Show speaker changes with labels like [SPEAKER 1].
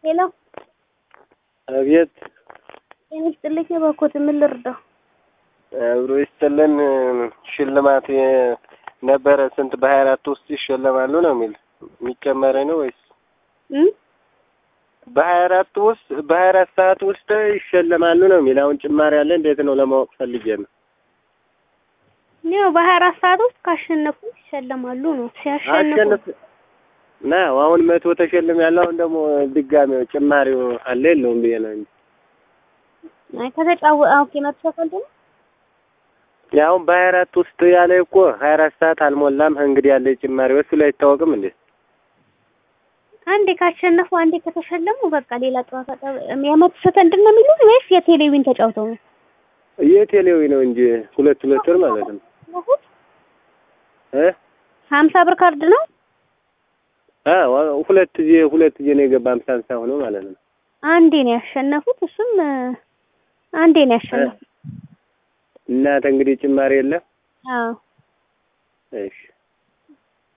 [SPEAKER 1] ሄሎ
[SPEAKER 2] አቤት
[SPEAKER 1] ጤና ይስጥልኝ። እባክዎት ምን ልርዳው?
[SPEAKER 2] አብሮ ይስጥልን። ሽልማት ነበረ ስንት በሀያ አራት ውስጥ ይሸለማሉ ነው የሚል የሚጨመረ ነው ወይስ
[SPEAKER 1] እም
[SPEAKER 2] በሀያ አራት ውስጥ በሀያ አራት ሰዓት ውስጥ ይሸለማሉ ነው የሚል አሁን ጭማሪ ያለ እንዴት ነው ለማወቅ ፈልጌ ነው።
[SPEAKER 1] ያው በሀያ አራት ሰዓት ውስጥ ካሸነፉ ይሸለማሉ ነው። ሲያሸንፉ
[SPEAKER 2] አሸንፍ ና አሁን መቶ ተሸልም ያለው አሁን ደግሞ ድጋሚ ጭማሪው አለ የለውም ብዬ ነው እንጂ
[SPEAKER 1] አይ ከተጫወ ኦኬ መቶ ሰከንድ ነው።
[SPEAKER 2] አሁን በሀያ አራት ውስጥ ያለ እኮ ሀያ አራት ሰዓት አልሞላም። እንግዲህ ያለ ጭማሪ እሱ ላይ አይታወቅም እንዴ?
[SPEAKER 1] አንዴ ካሸነፉ አንዴ ከተሸለሙ በቃ ሌላ ጨዋታ ጠብ የመቶ ሰከንድ ነው የሚሉት ወይስ የቴሌቪዥን ተጫውተው ነው?
[SPEAKER 2] የቴሌዊ ነው እንጂ ሁለት ሁለት ወር ማለት ነው እ
[SPEAKER 1] ሀምሳ ብር ካርድ ነው።
[SPEAKER 2] አ ሁለት ጊዜ ሁለት ጊዜ ነው የገባ ሀምሳ ሀምሳ ሆኖ ማለት ነው።
[SPEAKER 1] አንዴ ነው ያሸነፉት። እሱም አንዴ ነው ያሸነፉት።
[SPEAKER 2] እናተ እንግዲህ ጭማሪ የለም።
[SPEAKER 1] አዎ
[SPEAKER 2] እሺ